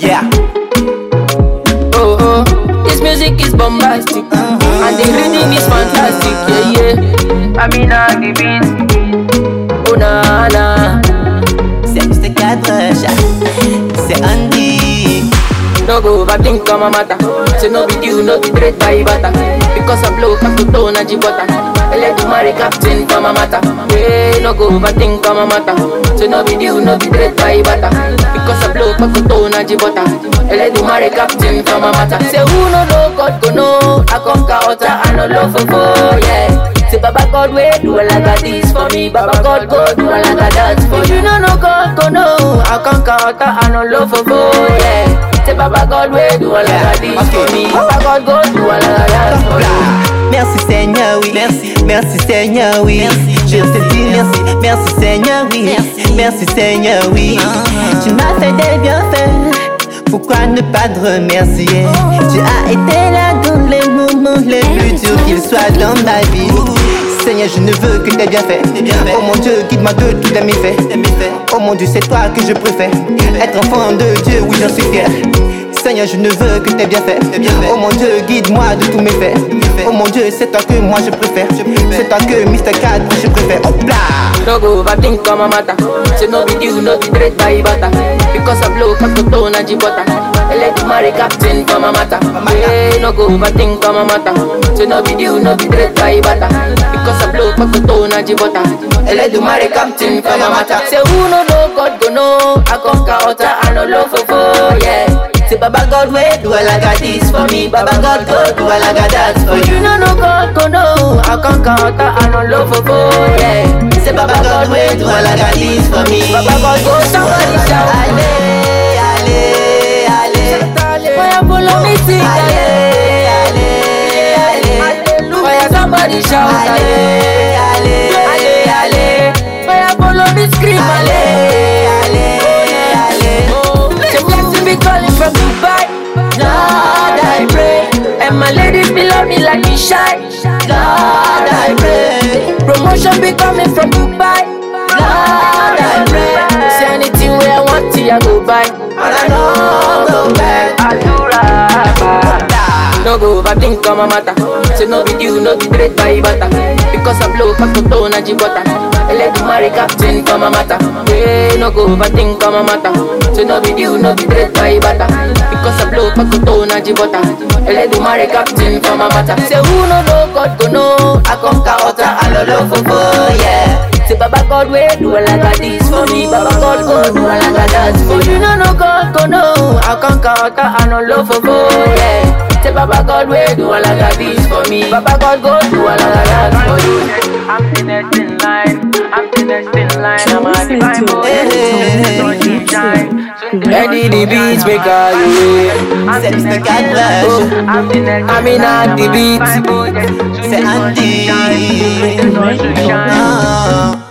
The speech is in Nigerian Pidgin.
Yeah. Oh oh, this music is bombastic, and the rhythm is fantastic. Yeah yeah. I mean on the beat. Oh na na. C'est Mr. Cadre, c'est Andy. No go overthink on my matter. Say no be you, no be great by butter. Because I blow up to tone and butter. I let you marry captain for my matter. Yeah, no go overthink on my matter. Say no be you, no be great by butter. Because I blow up to tone and butter. I let you marry captain for my matter. Say who no know God go know. I conquer utter and no love for four, yeah. Say Baba God wait do a like this for me. Baba God go do a like that for you. No no God go know. I conquer utter and no love for four, yeah. Say Baba God wait do a like this for me. Baba God go do a like that for you. Merci Seigneur, oui. Merci, merci Seigneur, oui. Je te dis merci, merci Seigneur, oui. Merci, Seigneur, oui. Tu m'as fait des bienfaits. Pourquoi ne pas te remercier Tu as été là dans les moments les plus durs qu'ils soient dans ma vie. Seigneur, je ne veux que tes bienfaits. Oh mon Dieu, guide-moi de tous tes méfaits. Oh mon Dieu, c'est toi que je préfère. Être enfant de Dieu, oui, j'en suis fier. Seigneur, je ne veux que tes bienfaits. Oh mon Dieu, guide-moi de tous mes faits. Oh mon Dieu, c'est toi que moi je préfère. C'est toi que Mr. 4 je préfère. Hop là! No go overthink on my matter. Say no be you, no be great by butter. Because I blow up to tone and butter. I let you marry captain for my matter. Yeah, no go overthink on my matter. Say no be you, no be great by butter. Because I blow up to tone and butter. I let you marry captain for my matter. Say who no know God go know. I conquer utter and no love for four, yeah. Say Baba God wait do a like this for me. Baba God go do a like that for you. No no God go know. I conquer utter and no love for four, yeah. Say Baba God wait do a like this for me. Baba God go somebody shout. Allez, allez, allez. Why you follow me sing? Allez, allez, allez. Why you somebody shout? Allez, allez, allez, allez. Why you follow me scream? allez, allez, allez. Oh, say blessing be calling from Dubai. Lord, I pray. And my ladies be love me like me shy. Lord, I pray. Promotion be coming from Dubai. Lord, I pray. Say anything where I want to, I go buy. And I know go back. I do right. No go overthink on my matter. Say no be you, no be great by butter. Because I blow up to tone and butter. I let you marry captain for my matter. Yeah, no go overthink on my matter. Say no be you, no be great by butter. Because I blow up to tone and butter. I let you marry captain for my matter. Say who no know God go know. I conquer utter and no love for four, yeah. Say Baba God wait do a like this for me. Baba God go do a like that for you. No no God go know. I conquer utter and no love for four, yeah. Say Baba God wait do a like this for me. Baba God go do a like that for you. I'm the next in line. I'm the next in line. I'm a divine boy. Sun shine. Eddie the beats maker, yeah. C'est Mr. 4 Oh, I'm in at the beats. C'est Andy. Right. Ah.